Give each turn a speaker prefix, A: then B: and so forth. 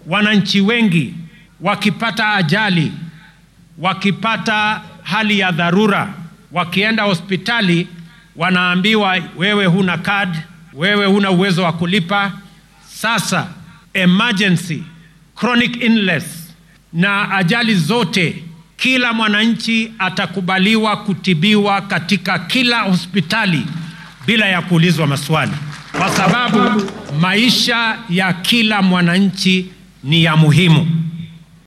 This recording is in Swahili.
A: wananchi wengi wakipata ajali, wakipata hali ya dharura, wakienda hospitali wanaambiwa wewe huna card, wewe huna uwezo wa kulipa. Sasa emergency, chronic illness na ajali zote, kila mwananchi atakubaliwa kutibiwa katika kila hospitali bila ya kuulizwa maswali, kwa sababu maisha ya kila mwananchi ni ya muhimu.